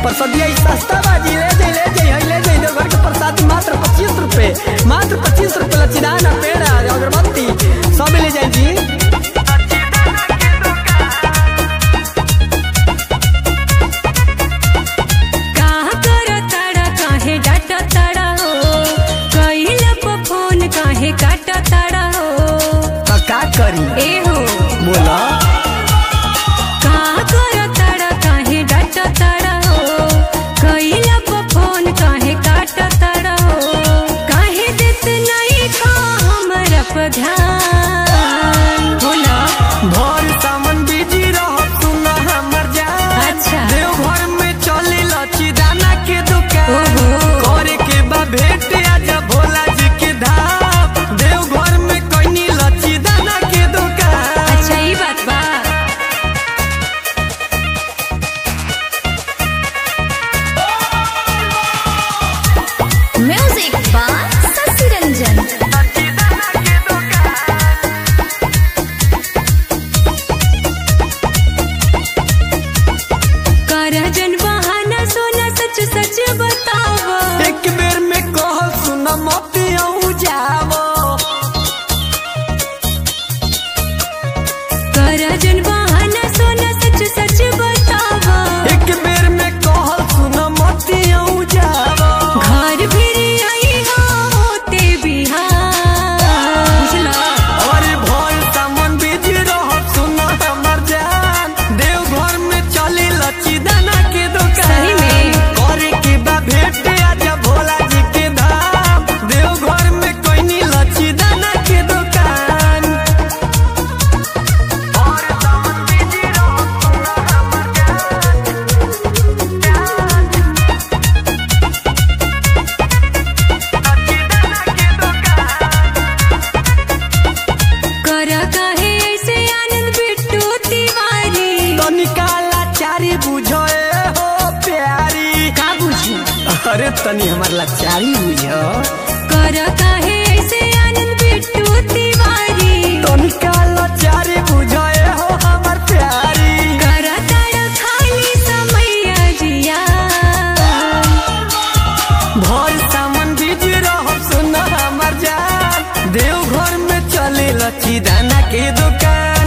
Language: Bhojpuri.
प्रसादिया ई सस्ता बाजी ले जाई ले जाई हई ले जाई देवघर के प्रसाद मात्र पच्चीस रुपए मात्र पच्चीस रुपए लचीदाना पेड़ा अगरबत्ती सब ले जाई जी काहा करो ताड़ा काहे डाटा ताड़ा हो कइला पर फोन काहे काटा ताड़ा हो तो का करी ए हो बोला काहा करो ताड़ा काहे डाटा ताड़ा हो कइला पर फोन काहे काटा ताड़ा हो काहे देत नहीं का हमरा पर ध्यान होला भर सामान बिजी रह सुन हमर जान अच्छा देवघर में चले लचीदाना के दुकान ओहो करे के बा भेंट आजा भोला जी के धाम देवघर में कोई लचीदाना के दुकान अच्छा ई बात बा म्यूजिक बाय शशि रंजन करजन बहाना सोना सच सच बतावा एक बेर में कह सुन मती जावो करजन बहाना सोना सच सच बतावा एक बेर में कह सुन मती जावो घर फिर आई हो होते बिहार बुझला अरे भोल सामान बिजी रह सुन हमर जान देवघर में चली लचीदाना के दुकान सही में? करे के बा भेंट आजा भोला जी के धाम देवघर में कोई लचीदाना के दुकान और सामान बिजी रह सुन हमर कर काहे ऐसे आनंद बिट्टू तिवारी तनिका लाचारी बुझो ए हो प्यारी का बुझी अरे तनी हमार लाचारी बुझो कर काहे ऐसे आनंद बिट्टू तिवारी तनिका लाचारी बुझो ए हो हमार प्यारी कर तारा खाली समैया जिया भर सामान बीज रह सुन हमार जान देवघर में चले लची दाना के दुकान